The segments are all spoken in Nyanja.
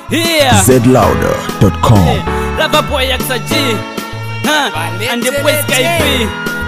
Yeah. zlouder.com. Lava boy XG. Huh? And the boy Skype.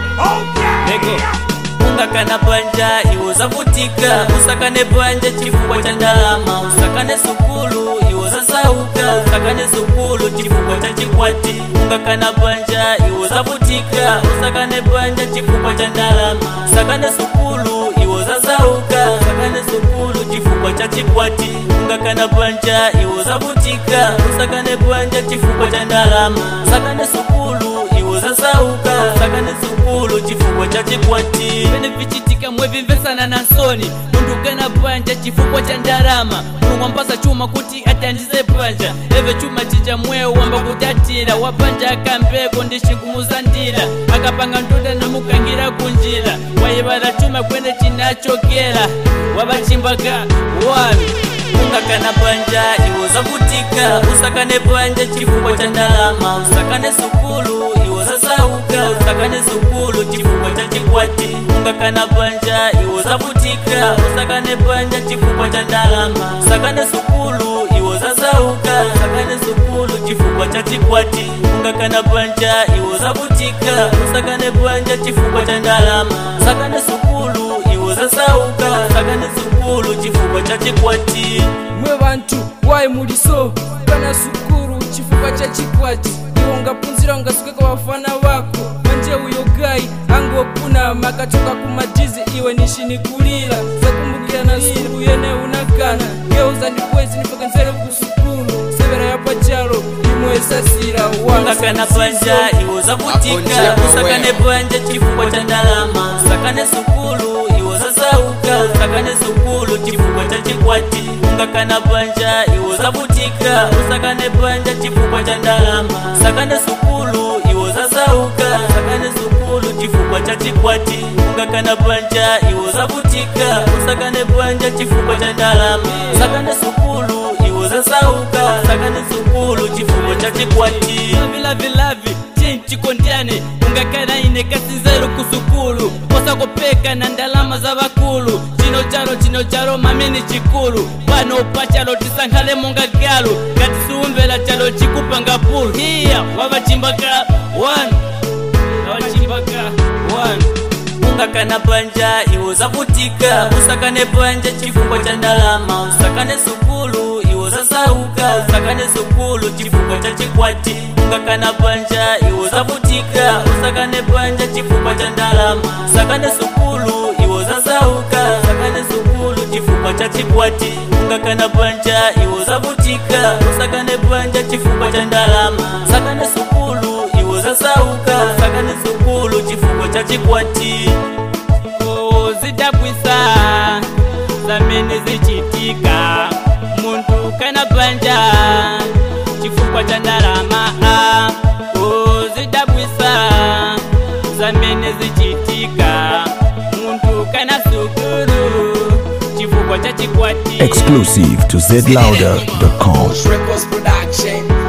Lego. ungakana banja iwo zavutika usakane banja chifukwa cha ndalama usakane sukulu iwo zasauka usakane sukulu chifukwa cha chikwati ungakana banja iwo zavutika usakane banja chifukwa cha ndalama usakane sukulu iwo zasauka usakane sukulu chifukwa cha chikwati ungakana banja iwo zavutika usakane banja chifukwa cha ndalama usakane sukulu iwo zasauka usakane sukulu chifukwa cha chikwati pene vichitika mwevimvesana na nsoni mundu ukana banja chifukwa cha ndalama mulungu ampasa chuma kuti atandize banja eve chuma chija mwewo wamba kutatira wabanja akambeko ndishingumuzandira akapanga ndoda namukangira kunjira wayivala chuma kwene chinachokera wabachimbaka wanu ungakana banja iwo zavutika usakane banja chifukwa cha ndalama usakane sukulu iwo zasauka usakane sukulu chifukwa cha chikwati ungakana banja iwo zavutika usakane banja chifukwa cha ndalama usakane sukulu iwo zasauka usakane sukulu chifukwa cha chikwati ungakana banja iwo zavutika usakane banja chifukwa cha ndalama usakane sukulu iwo zasauka usakane sukulu chifukwa cha chikwati mwe bantu wayi muliso kana sukuru chifukwa cha chikwati iwo ungapunzira ungasukeka wafana wako manje uyo gayi angokuna makatoka kumadizi iwe nishinikulira zakumbukira na sukuru yene unakana geuza ndibwezi nipokenzere kusukulu severa ya pachalo imwe sasira ungakana banja iwo zavutika usakane banja chifukwa cha ndalama usakane sukulu iwo zasauka usakane sukulu chifukwa cha chikwati ungakana banja iwo zavutika usakane banja chifukwa cha ndalama usakane sukulu iwo zasauka usakane sukulu chifukwa cha chikwati ungakana banja iwo zavutika usakane banja chifukwa cha ndalama usakane sukulu iwo zasauka usakane sukulu chifukwa cha chikwati vilavilavi chinchikondyane ungakana ine kasinzero kusukulu posakopeka na ndalama za vakulu chino chalo chino chalo mamini chikulu pano pachalo tisankhale monga galu ngati siumvera chalo chikupanga pulu hiya wavachimbaka 1 wachimbaka 1 ungakana banja iwo zavutika usakane banja chifukwa cha ndalama usakane sukulu iwo zasauka usakane sukulu chifukwa cha chikwati ungakana banja iwo zavutika usakane banja chifukwa cha ndalama usakane sukulu iwo zasauka usakane sukulu chifukwa cha chikwati ungakana banja iwo zavutika usakane banja chifukwa cha ndalama usakane sukulu iwo zasauka usakane sukulu chifukwa cha chikwati Oh, zidabwisa zamene zichitika muntu kana banja chifukwa cha ndalama ah. Oh, zidabwisa zamene zichitika muntu kana sukulu chifukwa cha chikwati Exclusive to zlouder.com. Records Production